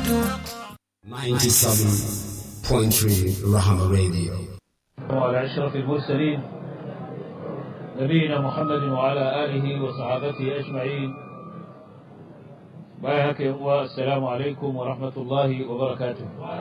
97.3 Rahama Radio. وعلى أشرف المرسلين نبينا محمد وعلى آله وصحابته أجمعين بايهك والسلام عليكم ورحمة الله وبركاته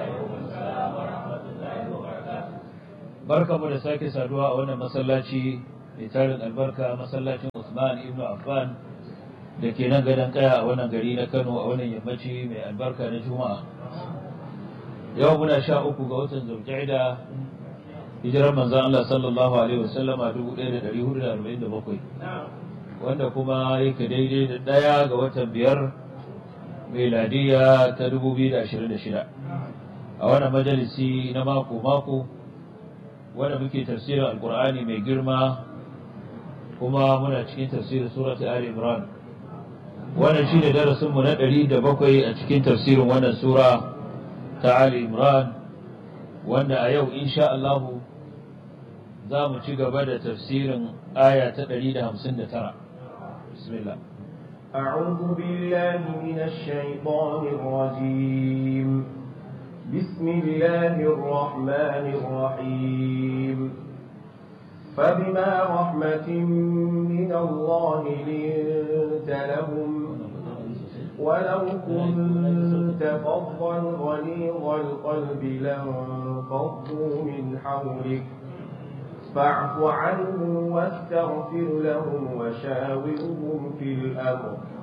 بركة من ساكي سادوا وانا مسلاتي لتارن البركة مسلاتي عثمان ابن عفان da ke nan gadon kaya a wannan gari na Kano a wannan yammaci mai albarka na Juma'a. Yau muna sha uku ga watan Zulqa'ida hijirar manzon Allah sallallahu alaihi wasallam a 1447 wanda kuma yake daidai da ɗaya ga watan biyar meladiya ta 2026 a wannan majalisi na mako-mako wanda muke tafsirin alkur'ani mai girma kuma muna cikin tafsirin surat Ali Imran wannan shi ne darasinmu na ɗari da bakwai a cikin tafsirin wannan sura ta Ali Imran wanda a yau insha Allahu za mu ci gaba da tafsirin aya ta ɗari da hamsin da tara. Bismillah. أعوذ بالله من الشيطان الرجيم بسم الله الرحمن الرحيم فبما رحمة من الله لنت لهم ولو كنت فظا غليظ القلب لانفضوا من حولك فاعف عنهم واستغفر لهم وشاورهم في الأمر